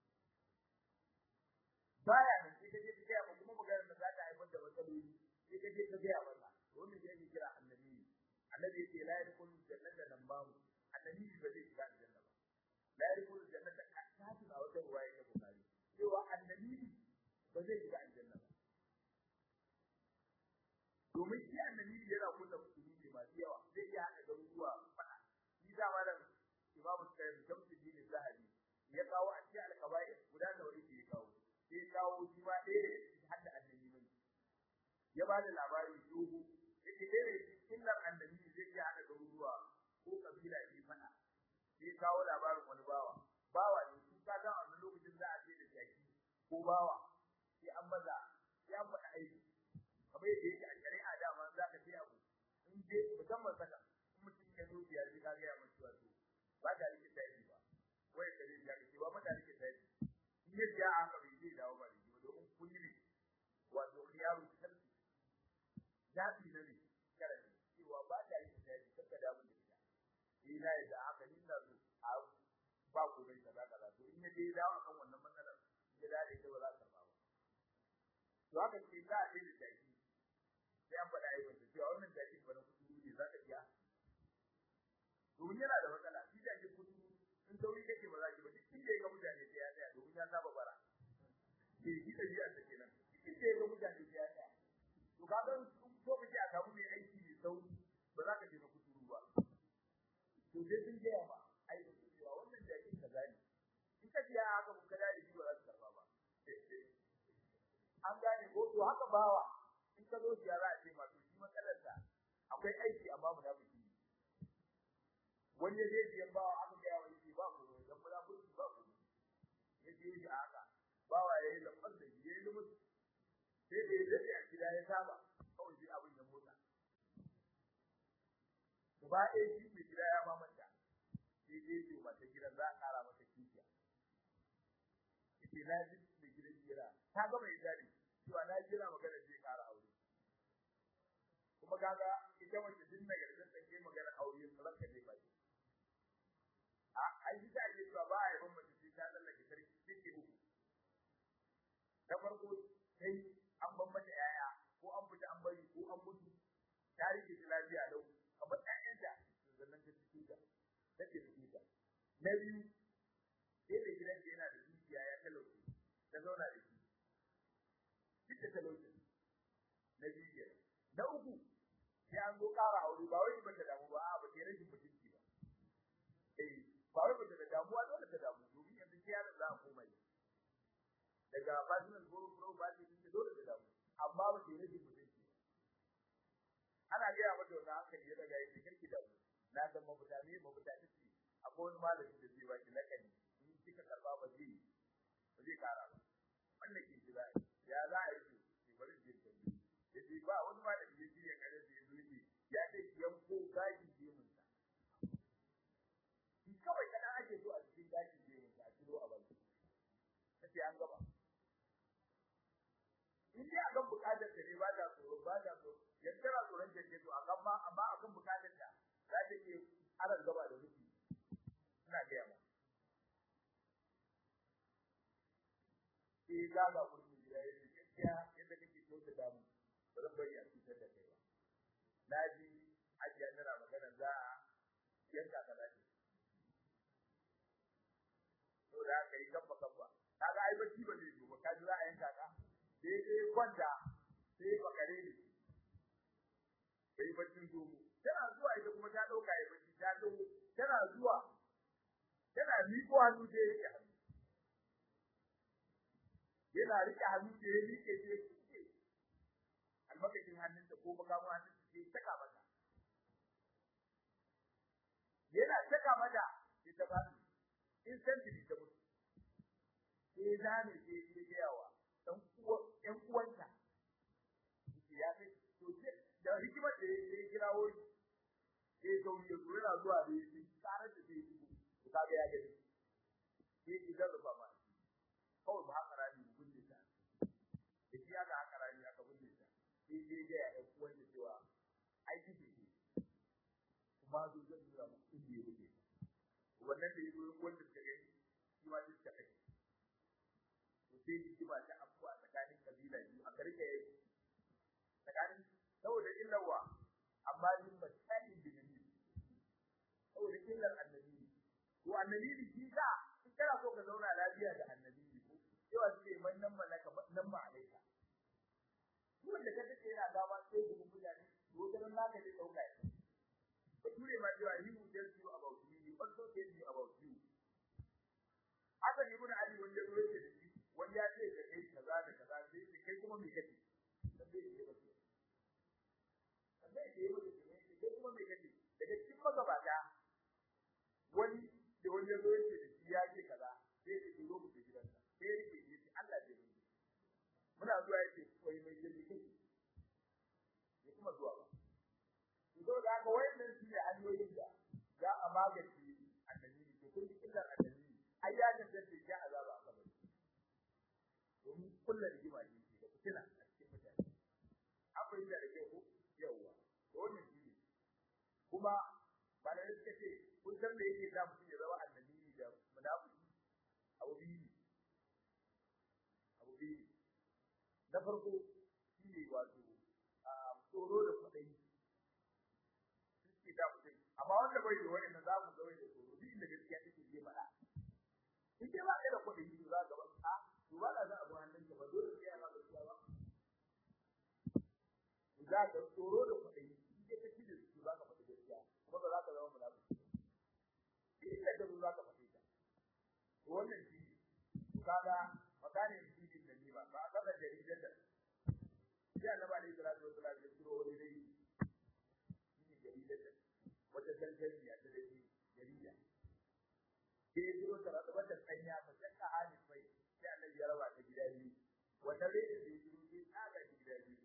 baya nan sai ka je ka gaya ba kuma maganar da za ta haifar da matsaloli sai ka je ka gaya masa wannan shi ake kira annabi annabi yake la yadkhulu jannata nan babu annabi ba zai shiga aljanna ba la yadkhulu jannata kasu a wata ruwaya ta bukari cewa annabi ba zai shiga aljanna ba domin shi annabi yana kunna musulmi masu yawa zai iya haɗa garuruwa fada shi da malam imamu sayyid shamsuddin zahabi ya kawo a cikin alkabair guda da wani ke kawo sai kawo shi ma ɗaya da shi hadda annabi mai ya ba da labari dogo yake ɗaya da illar annabi zai iya haɗa garuruwa ko kabila ne fada sai kawo labarin wani bawa bawa ne su ka ga a lokacin za a ce da jaki ko bawa sai an maza sai an faɗa aiki kamar yadda yake a shari'a dama za ka ce abu in je musamman saka in mutum ya zo biyar sai ka ga ya mutu wato ba ta rike tayi ba wai ka rike ya ce ba ma ta rike tayi in ya ja aka bai zai dawo ba rike domin kun yi wato khiyaru kalbi zabi na ne kare cewa ba ta rike tayi kaka da mun da ita ina da haka ni na zo a ba ku bai kaza kaza to in ya je dawo akan wannan matsalar ya dade ta ba za ta ba to haka ce za a daina jaki sai an faɗa yi wanda cewa wannan jaki ba na kudu ne za ka iya domin yana da matsala shi jaki kudu in sauri kake ba za ki ba duk inda ya ga mutane sai ya tsaya domin ya saba bara ke shi da biya ta kenan duk inda ya ga mutane sai ya tsaya to ka ga ko kace a samu mai aiki mai sauri ba za ka je na kudu ba to sai sun gaya ma ai da cewa wannan jakin kaza ne in ka biya haka mun kada da shi ba za ka karba ba an gane ko to haka bawa in ka zo ziyara a ce masu shi matsalarsa akwai aiki amma mu da biki wani ya je biyan bawa aka ga yawa yake ba ku dan mu da biki ba ku ya je shi haka bawa yayi da fadda yayi da mutu sai da ya a gida ya saba kawai shi abin ya motsa gaba ɗaya shi mai gida ya ba manta sai dai ce mata gidan za a ƙara mata kishiya ita na ji mai gidan jira ta ga mai jari cewa na jira magana zai ƙara aure kuma kaga ita mace din mai gardan ta ke magana aure ranka zai bai a ai shi ta ce ba a yi ban mace sai ta lallake sarki take uku da farko sai an ban mata yaya ko an fita an bari ko an mutu ta rike ta lafiya lau kamar ƴaƴanta sannan ta cike ta take cike ta na biyu sai da gidan yana da dukiya ya talauce ta zauna da shi duk da talauce na biyu kenan na uku sai an zo ƙara aure ba wai ba ta damu ba a ba ke rashin mutunci ba eh ba wai ba ta damuwa dole ta damu domin yanzu sai yaron za a koma yi daga personal goro pro ba ce take dole ta damu amma ba ke rashin mutunci ba ana gaya mata wannan hankali ya daga yake kirki da mu na san mafuta ne mafuta ta ce akwai wani malami da zai baki lakani in kika karba ba zai ba zai kara ba wannan ke jira ya za a yi ki bari je ta yace ba wani malami ya ji ya kare da yazo yake ya ce yanko gaji gemun sa shi kawai kana ake so a cikin gaji gemun sa a kilo a baki kace an gaba in dai akan bukatar ta ne ba ta tsoro ba ta tsoro yanzu tana tsoron jirgin to akan ma amma akan bukatar ta za ta iya aran gaba da miki ina gaya ma eh ga ga kurmi gida yake gaskiya yadda kake so ta damu ba zan bari a cutar da kai ba na ji ajiya tana magana za a yanka ka dace to da ka yi gaba gaba kaga ai bacci ba zai zo ba kaji za a yanka ka daidai kwanta sai bakare ne sai baccin zomo tana zuwa ita kuma ta dauka ya bacci ta dauko tana zuwa tana miƙo hannu da yake hannu yana rike hannu da yake rike ce almakacin hannunta ko makamu hannunta sai taka mata yana taka mata sai ta fadi instantly ta mutu sai zame sai ya ga yawa dan uwa ɗan uwanta ya kai to da hikimar da ya kirawo shi sai to ya zo yana zuwa da shi tare da sai shi to kaga ya gani sai ki da rufa ma kawai ba haka rani mu bunne ta da shi aka haka rani aka bunne ta sai dai ga ya uwan da cewa ai kike ki kuma zo zan nuna mu inda ya buge wannan da yazo wanda ta gani shi ma duk ta kai to sai ki ba ta afuwa tsakanin kabila biyu a karke tsakanin saboda illawa amma din mutane da nabi saboda illar annabi to annabi shi ka in kana so ka zauna lafiya da annabi ko cewa sai man nan malaka nan ma alaika wanda ka take yana gaba sai ku mutane to dan naka ne dauka ya ko ture ma cewa he will tell you about me he also tell you about you haka ne ibn ali wanda ruwa ce shi wanda ya ce da kai kaza da kaza sai kai kuma me kace sai ya ba sai ya ba kai kuma me kace daga cikin magabata wani da wani ya zo yake da shi ya ce kaza sai ya ce zo mu je gidansa sai ya ce shi Allah ya yi muna zuwa yake koyi mai jirgi kai ya kuma zuwa ba to da ga wayannan su ne hanyoyin da za a magance annabi to kun ji illar annabi ai ya da dace ya azaba a kabari domin kullu rigima ne da fitina a cikin mutane akwai da rike ko yawa to wannan shi ne kuma ba da suka ce kun san me yake da mutum ya zama annabi da munafiki abu biyu abu biyu na farko shi ne wato tsoro da kwaɗayi suke da mutum amma wanda bai da wani na za mu ga wani da tsoro duk inda gaskiya take zai faɗa in dai ba ka da kwaɗayi to za ka ba a to ba da za a bi hannun ka ba dole sai ana gaskiya ba za ka tsoro da kwaɗayi in dai ka ci da su za ka faɗi gaskiya kuma ba za ka zama munafiki in da ka zo za ka faɗi ta to wannan shi kaga makanin shi da ni ba ba a kaga jaridar da sai annabi alaihi salatu wasallam ya turo wani dai shi jaridar da wata dalgariya ta dai jarida sai ya turo ta da wata kanya ba sai ka hali sai sai annabi ya raba ta gida biyu wata dai da ya turo sai tsaga gida biyu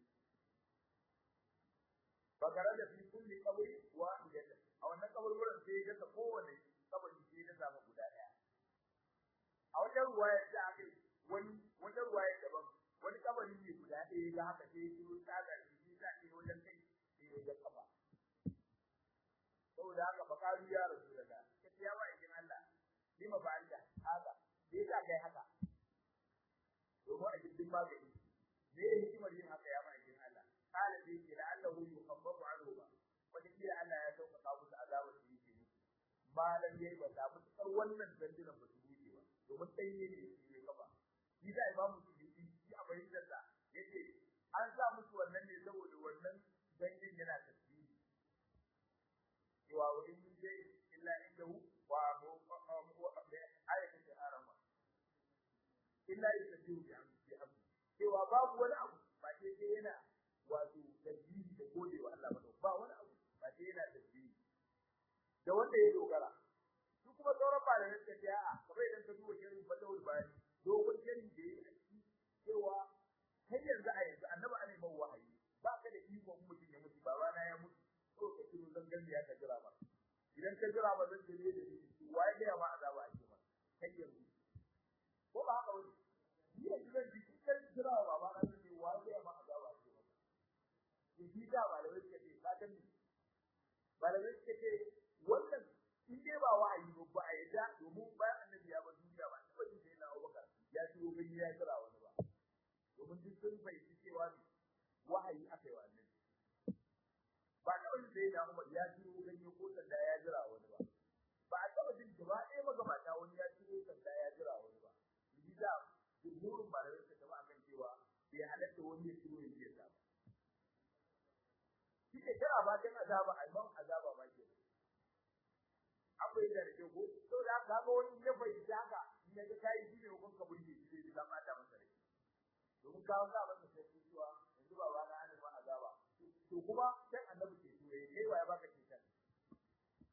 bakara da fi kulli qabri wahidatan a wannan kaburburan sai ya ga kowane kabari sai ya samu guda daya a wajen ruwaya da aka wani wata ruwaya daban wani kabari ne guda ɗaya ga haka sai ya tsaga shi ta ne wajen kai sai ya kafa saboda haka bakaru ya rasu da da kace ya ba ikin Allah lima ba Allah haka sai ka kai haka domin a cikin magani me ya hikimar yin haka ya ba ikin Allah kala sai ke la'allahu yukhaffafu anhu ba wata kila Allah ya sauƙaƙa musu azabar da yake musu malam yayi ba ta musu kar wannan dandinan ba su buɗe ba domin ɗanye ne shi ne kafa shi da imamu su yi shi a bayyana da yace an sa musu wannan ne saboda wannan dangin yana tasbihi cewa wa in dai illa indahu wa mu ayatin da arama illa yasbihu bi amri cewa babu wani abu ba sai dai yana wato tasbihi da gode wa Allah ba ba wani abu ba sai yana tasbihi da wanda ya dogara su kuma sauran malamai suka ce a'a kamar idan ka duba shirin fatawul bayani dogon shirin da yayi a ciki cewa har yanzu a yanzu annabi ana mai wahayi ba ka da iko mutum ya mutu babana ya mutu ko ka kiro zangan ya ka jira ba idan ka jira ba zan dole da ni waye ga ma azaba a cikin kai yanzu ko ba haka wani ni yanzu zan ji kan jira ba ba na ne waye ga ma azaba a cikin ni shi da malamai suka ce ka gani malamai suka ce wannan in dai ba wa'ayi ba ba a yadda domin bayan annabi ya bar duniya ba taɓa jin sai na Abubakar ya shigo gani ya kira wani ba domin duk sun fahimci cewa ne wahayi aka yi wa annabi ba taɓa jin sai na Umar ya shigo gani ko sanda ya jira wani ba ba a taɓa jin gaba ɗaya magabata wani ya shigo sanda ya jira wani ba yi da jumhurin malamai suka taɓa akan cewa bai halatta wani ya shigo ya biya ba shi ke kira ba kan azaba alman azaba ba ke akwai da rike ko to da ka ga wani ya bai haka in ya ga kai shi ne hukun ka burge shi zai ka bata masa rai domin ka ga masa sai cewa yanzu ba ba na ba azaba to kuma sai annabi ke so yayi kai wa ya baka kitan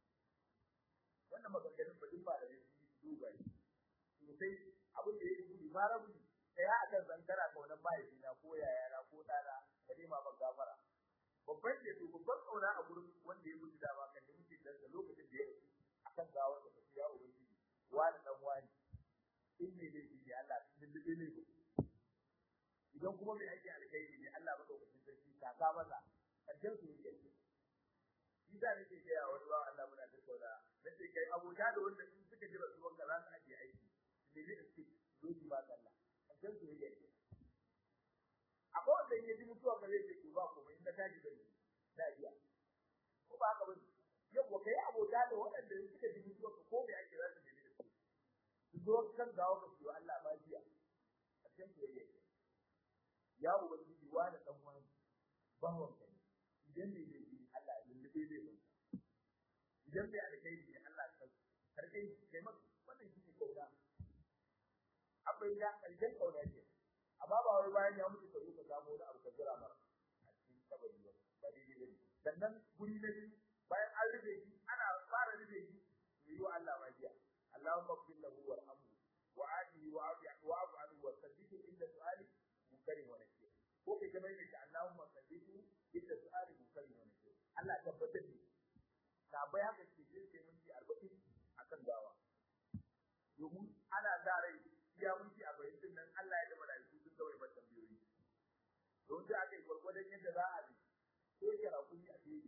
wannan maganganun ba din ba da su duba to sai abin da yake gudu ma rabu sai ha akan zankara ka wannan mahaifina ko yayana ko dana ka nema ban gafara babban ce to babban kauna a gurin wanda ya mutu da ba kan da muke da lokacin da ya rasu akan gawar da kace ya ubangiji wani dan wani in ne dai shi Allah sun dubbe ne idan kuma mai aiki alkhairi ne Allah madaukakin sarki ka ka masa kaddar su ne shi da nake ga ya wani ba Allah muna tattauna nace kai abota da wanda in suka jira su wanda za su aje aiki ne ne da su zo ba Allah kaddar su ne akwai wanda ya ji mutuwa ba zai ce ba komai in ka tashi da ni da iya ko ba haka ba yau kai abota da waɗanda suka ji mutuwa ko me ake za su ne da su su zo kan gawo ka su Allah ba jiya a cikin soyayya ya ubangiji wa da dan wani bawon ka idan ne ne shi Allah ya lullube zai ba idan bai alkai ne Allah ka karkai kai maka wannan shi ne kauna abai da karshen kauna ce amma ba wai bayan ya mutu kai ka samu wani abu ka jira mara a cikin kabari ba ba daidai bane sannan guri na biyu bayan an rufe shi ana fara rufe shi yi wa Allah magiya اللهم اغفر له وارحمه وعافه وعف عنه وثبته عند سؤاله منكر ونكير ko kai kamar yadda Allahumma sabbitu inda su'ali munkari wa nakir Allah tabbatar da ka bai haka ce sai sai minti 40 akan gawa domin ana da rai iya minti 40 din nan Allah ya da malaiku sun kawai ba tambayoyi don da aka yi gurgurdan yadda za a bi ko kira kuni a fili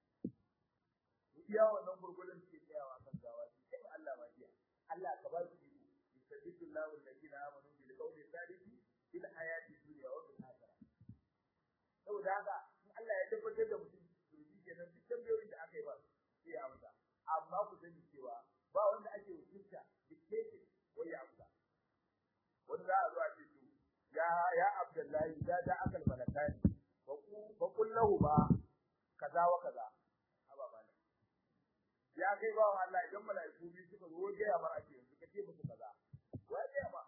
iya wannan gurgurdan ke tsayawa kan gawa sai Allah ma jiya Allah ka ba su iko yusabbitu Allahu alladhina amanu bil qawli thabiti fil hayati dunya wa fil akhirah saboda haka in Allah ya tabbatar da mutum to shi kenan duk tambayoyin da aka yi ba sai ya amsa amma ku sani cewa ba wanda ake wakilta dictated ko ya amsa wanda za a zo a ce to ya ya Abdullahi da da akal malakani fa ku fa kullahu ba kaza wa kaza ya kai ba Allah idan malaiku bi suka zo ga ya mara ake yanzu kace musu kaza wai ga ma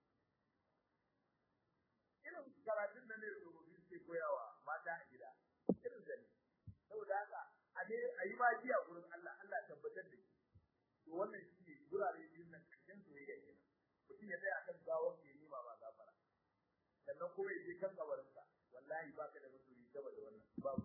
irin karatun da ne rubutu suke koyawa mata a gida irin zane saboda haka a ne a yi magiya gurin Allah Allah tabbatar da shi to wannan shi ne gurare biyun nan karshen soyayya kenan mutum ya tsaya kan gawar ke nima ba gafara sannan kuma ya je kan kabarinsa wallahi baka da masoyi gaba da wannan babu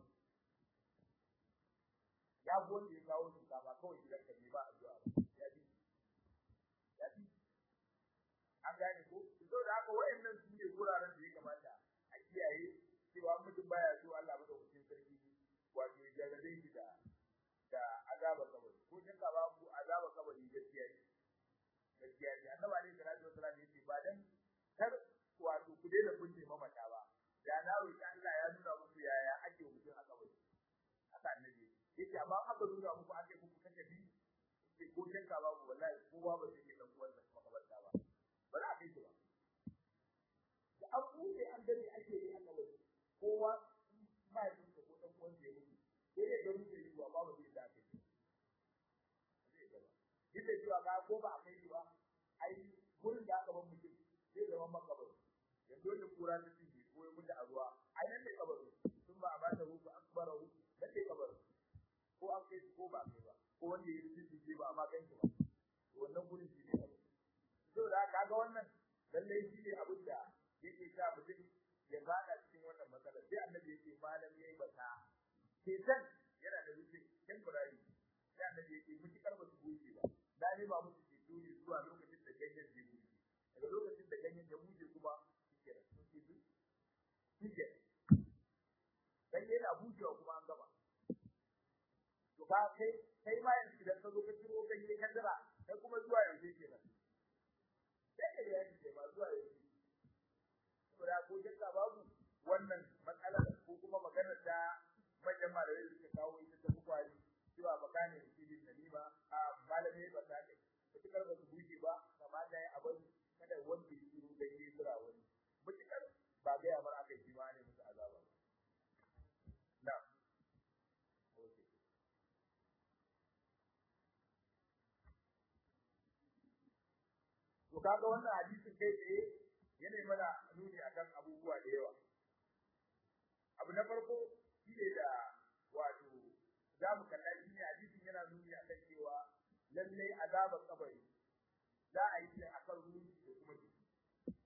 ya wanda ya kawo su ba kawai gidan ka ne ba addu'a ba ya bi ya bi an gane ko to da haka wayannan su ne guraren da ya kamata a kiyaye cewa mutum baya so Allah madaukakin sarki wato ya jarabe shi da da azaba kabari ko shin ka ba ku azaba kabari gaskiya ne gaskiya ne annabi alaihi salatu wasallam yace ba dan kar wato ku daina kunne mamata ba da na roki Allah ya nuna muku yaya ake mutum a kabari haka annabi yace amma aka nuna muku ake muku kace bi sai ko shakka babu wallahi kowa ba zai dan uwan da makabarta ba ba za a kai ba da an bude an dade ake yi aka wani kowa ba ya ko dan uwan da ya mutu sai ya gani da yiwa ba ba zai da kai zai gaba yadda cewa ga ko ba a kai ba ai gurin da aka bar mutum zai zama makabar yanzu da kura ta cinye ko ya mutu a ruwa ai nan ne kabarin sun ba a ba da huku akbarahu nan ne kabarin ko an kai ko ba kai ba ko wanda ya rubuce shi ba amma kan shi ba wannan gurin shi ne to da kaga wannan lalle shi ne abin da yake sa mutum ya bada cikin wannan matsala sai annabi yake malam yayi bata ketan yana da rubuce temporary sai annabi yake mutukar ba su goce ba da ne ba musu ke dole zuwa lokacin da ganyen zai buce daga lokacin da ganyen ya buce kuma shike da sun ce shike dan yana bucewa kuma an gaba to ba kai kai ma yanzu idan ka zo ka ciro ganye ka jira kai kuma zuwa yanzu kenan sai ka yi ce ba zuwa yanzu saboda ko jinka babu wannan matsala ko kuma magana ta manyan malamai da suka kawo ita ta bukwari cewa makane da filin nalima a malamai ba ta kai mutukar ba su buge ba kamata ya abin kada wanda ya ciro ganye jira wani mutukar ba ga ya bar aka yi ma ne musu azaba na to kaga wannan hadisin kai tsaye yana mana nuni akan abubuwa da yawa abu na farko shine da wato za mu kalla shi ne hadisin yana nuni akan cewa lallai azabar kabari za a yi shi akan ruhi da kuma jiki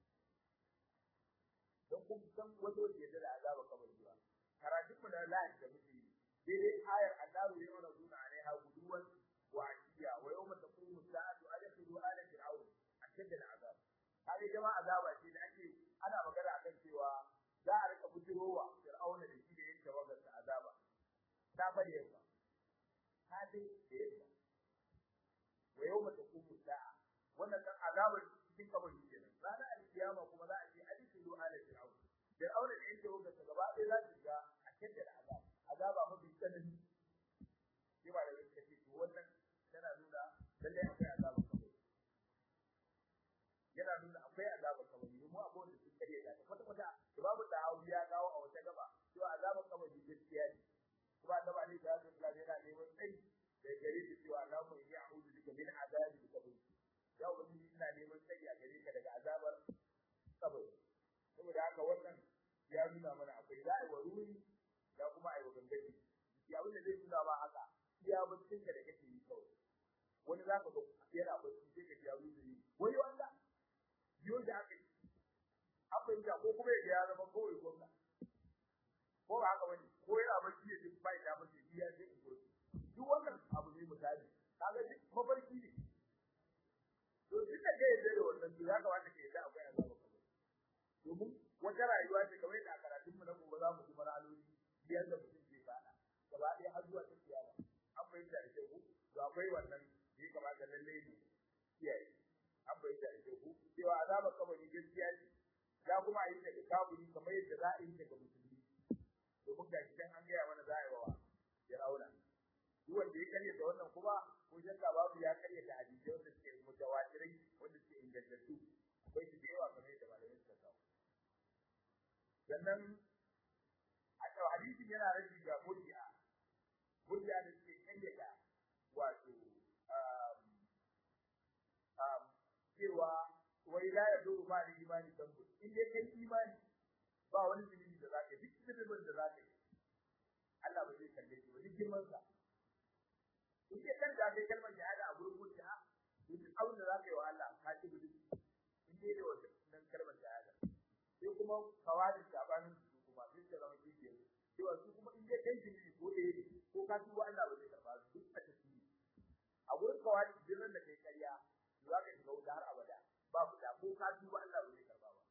kun san wato da yadda da azaba kabari ba karatun mu da lahi da muke yi daidai ayar annaru ya mana zuna alaiha guduwan wa ashiya wa yawma taqumu sa'atu adkhilu ala fir'aun ashadda al'azab kage jama'a azaba ce da ake ana magana akan cewa za a rika bujirowa fir'auna da shi da yake wagar da azaba ta bari yamma ta dai da yamma wa yawma taqumu sa'a wannan kan azabar cikin kabari kenan ranar alkiyama kuma za a ce adkhilu ala fir'aun fir'auna da yake wagar da gaba ɗaya za su ga ashadda al'azab azaba mafi tsanani shi ba da gaske ce to wannan tana nuna lallai akwai azabar kabari yana nuna akwai azabar kabari mu abubuwan da sun kare da kwata kwata da babu da ya kawo a wata gaba to azabar kabari gaskiya ne kuma da ba ne da su kula yana neman tsayi da gare shi cewa na mu yi a'udhu bika min azabi kabari ya wani ina neman tsayi a gare ka daga azabar kabari saboda haka wannan ya nuna mana akwai za'i wa ruhi da kuma ai wa gangaji ya abin da zai nuna ma haka iya baccin ka da kake yi kawai wani za ka ga yana bacci sai ka ji ya ruhi ne wai wanda biyo da aka yi an fahimta ko kuma ya zama kawai gwamna ko ba haka wani ko yana bacci ya ji bai da mace biya sai in gobe duk wannan abu ne misali kaga duk mafarki ne to duk da kai da wannan to ya kamata ka yadda akwai azaba kamar domin wata rayuwa ce kamar da karatun mu na gobe za mu ji maraloli biyar da mutum ke fada gaba ɗaya har zuwa ta kiyama an fahimta da kyau to akwai wannan da ya kamata lalle ne kiyaye an fahimta da kyau cewa azabar kabari gaskiya ce za kuma a yi ta ga kafiri kamar yadda za a yi ta ga musulmi domin ga shi an gaya mana za a yi wa Fir'auna duk wanda ya karya da wannan kuma ko shakka babu ya karya da hadisai wanda suke mutawatirai wanda suke ingantattu akwai su da yawa kamar yadda malamai suka kawo sannan a cewa hadisin yana rashi ga murji'a murji'a da suke karya da wato cewa wai la ya zo ma da imani tambu in dai kai imani ba wani zunubi da zaka yi duk zunubin da zaka yi Allah ba zai kalle shi ba duk girman sa in dai kan da kai kalmar shahada a gurin mutum ha duk abin da zaka yi wa Allah ka ci gudu in dai da wannan kalmar shahada sai kuma kawadin sabanin su kuma sai ka zama kike cewa su kuma in dai kai zunubi ko da yake ko ka tuba Allah ba zai karba su duk a tafi a gurin kawadin jiran da kai karya za ka shiga wuta har abada babu da ko ka duba Allah ba zai karba ba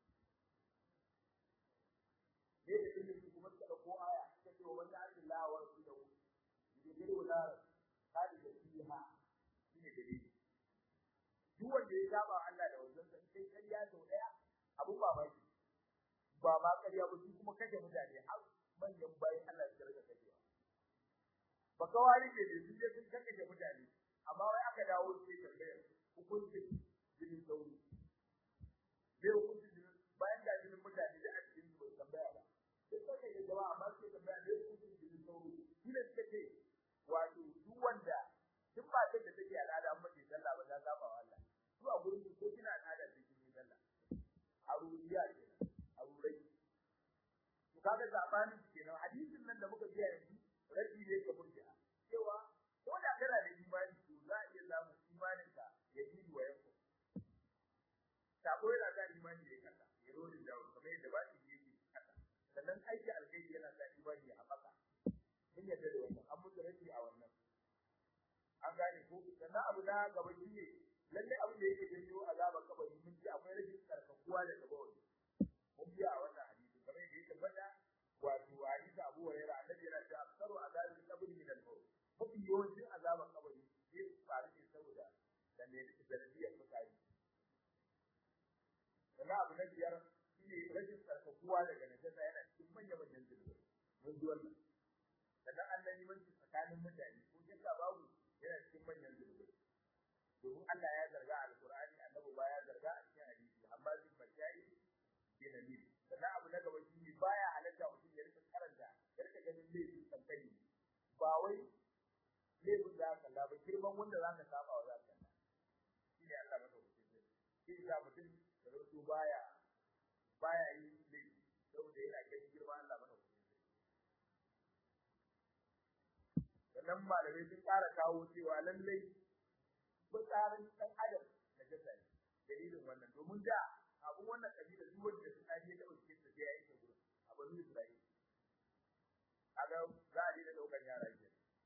ne da ilimi su kuma suka dauko aya suka ce wa wanda Allah wa rasulahu yudhiru wala kadi da fiha shine dalili duk wanda ya saba Allah da wannan sai kai kariya sau daya abun babaki ba ma kariya ba su kuma kashe mutane har manyan bayan Allah su rika kashewa ba kawari ne da su je sun kashe mutane amma wai aka dawo sai tambayar hukuncin jinin sauri bai hukuncin jinin bayan da jinin mutane da a cikin su tambaya ba sai kawai da jama'a amma sai tambaya bai hukuncin jinin sauri shi ne suka ce wato duk wanda duk ba ta da take al'ada amma ce sallah ba ta saba wa Allah su a gurin su ko kina al'ada da kin sallah a ruwiya kenan a rurai to kaga zabani kenan hadisin nan da muka ji yanzu rabi ne ga murji'a cewa ko da kana da imani to za a iya samun imaninka ya yi wa yanku sako yana sa imani ya kasa ya rodi da kamar yadda ba shi yake kasa sannan aiki alkhairi yana sa imani ya haɓaka mun yadda da wannan an mutu rashi a wannan an gane ko sannan abu na gaba shi ne lalle abin da yake janyo azabar kabari mun ji akwai rashin tsarkakuwa da gaba wani mun biya a wannan hadisi kamar yadda ya tabbata wato hadisi Abu Hurairah annabi yana cewa aksaru azabil qabri min al-maut mafi yawancin azabar kabari zai faru ne saboda da ne da sanadiyar mutane sannan abu na biyar shi ne rashin tsarkakuwa daga najasa yana cikin manya-manyan zunubai mun ji wannan sannan an yi manci tsakanin mutane ko shakka babu yana cikin manyan zunubai domin Allah ya zarga a alƙur'ani annabi ba ya zarga a cikin hadisi amma zai fashayi bi nabi sannan abu na gaba shi ne baya halatta mutum ya rika karanta ya rika ganin laifin kankani ba wai laifin da aka kalla ba girman wanda za ka saba wa za ka kalla shi ne Allah maka mutum ne shi ya mutum da rutu baya baya yi laifi saboda yana ganin girman Allah maka mutum ne sannan malamai sun ƙara kawo cewa lallai fitsarin ɗan adam da jasa ne dalilin wannan domin da abun wannan kabila duk wanda su tsari ya taɓa cikin ta sai ya yi gurin a banu Isra'ila kaga za a daina ɗaukar yara ke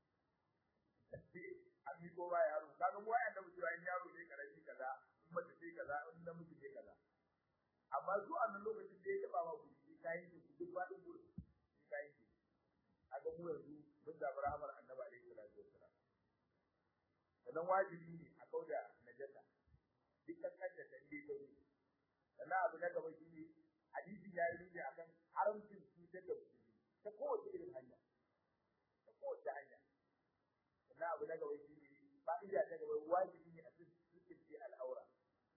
an yi ko ba yaro kaga mu wa'anda mu cewa in yaro ne karami kaza in mace ce kaza in namiji ne kaza amma su a nan lokacin da ya taɓa ma ku shi kayan ki duk faɗin gurin shi kayan ki a ga mu yanzu mun samu rahamar annabi alaihi salatu wassalam sannan wajibi ne a kauda najasa duk kankan da ta inda ta yi sannan abu na gaba shi ne hadisi ya yi nuni akan haramcin cutar da musulmi ta kowace irin hanya ta kowace hanya sannan abu na gaba shi ne fa'ida ta gaba wajibi ne a cikin ce al'aura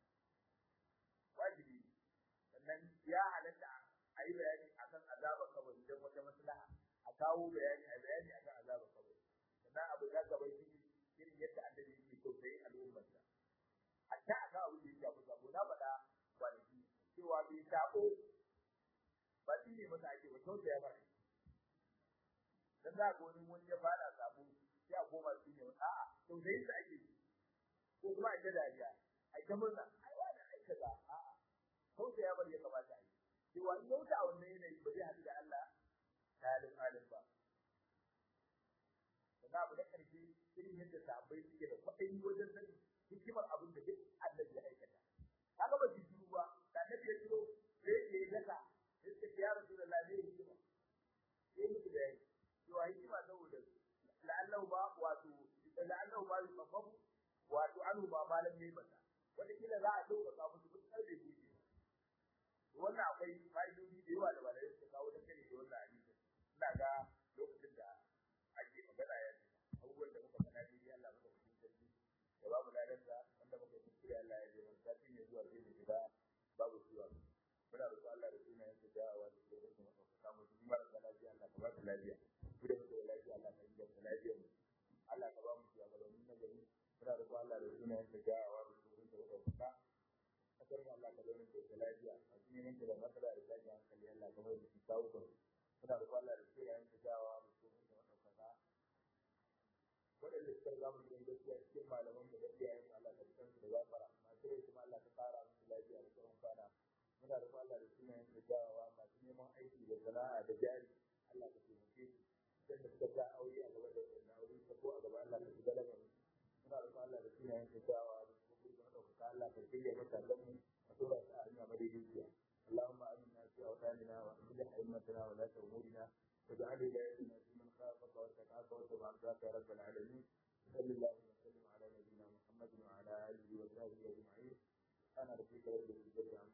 wajibi ne sannan ya halatta a yi bayani akan azabar kabari don wata maslaha a kawo bayani a bayani akan azabar kabari sannan abu na gaba shi ne irin yadda annabi yake tausayin al'ummarsa hatta akan abin da ya shafi sabo na faɗa kwanaki cewa bai sabo ba shi ne masa ake ba tausaya ba dan za ga wani wani ya fara sabo sai a koma shi ne a'a tausayin sa ake ko kuma a ta dariya a ta murna ai wani ai kaza a'a tausaya bar ya kamata a yi cewa in yauta a wannan yanayi ba zai haɗu da Allah talib alim ba sannan abu na ƙarshe irin yadda sahabbai suke da kwaɗayi wajen sanin hikimar abin da duk annabi ya aikata kaga ba su shiru ba da annabi ya shiro sai ya yi daka sai ya ce ya rasulullah ne hikima sai muku da yayi cewa hikima saboda la'allahu ba wato la'allahu ba yusafafu wato anhu ba malam ne mata wanda kila za a dauka ka musu duk karbe ku ce wannan akwai fa'idodi da yawa da ba da suka kawo da kare da wannan hadisi ina ga lokacin da ake magana ya abubuwan da muka faɗa dai Allah muka fi sarki da babu ladarsa wanda muka kuskure Allah ya jira sati ne zuwa sai mu shiga babu ciwa muna roƙon Allah da sunayen sa da wa da tsoron mu ka samu su mara da lafiya Allah ka ba su lafiya ku da ku da lafiya Allah ka yi da lafiya mu Allah ka ba mu ciwa ga mun nagari muna roƙon Allah da sunayen sa da wa da tsoron sa ka kasar mu Allah ka zauna da lafiya a cikin yanke da matsala da zaki hankali Allah ka mai da shi kawo kan muna roƙon Allah da sunayen sa da wa da tsoron sa ka waɗanda suka riga mu gidan gaskiya cikin malaman mu da iyayen Allah da san su da gafara masu rai kuma Allah ka ƙara musu lafiya da tsawon kwana muna da Allah da sunayen da jawawa masu neman aiki da sana'a da jari Allah ka taimake su dan da suka sa aure a gaba da wannan aure ta ko a gaba Allah ka shiga daga muna da Allah da sunayen da jawawa da kuma da ɗaukaka Allah ka shirya mata dan mu a tura su a hanya madaidaiciya اللهم آمنا في أوطاننا وأصلح أئمتنا ولاة أمورنا واجعل ولايتنا في من خافك واتقاك واتبع رضاك يا رب العالمين صلى الله وسلم على نبينا محمد وعلى اله وصحبه اجمعين انا رفيق رب العزه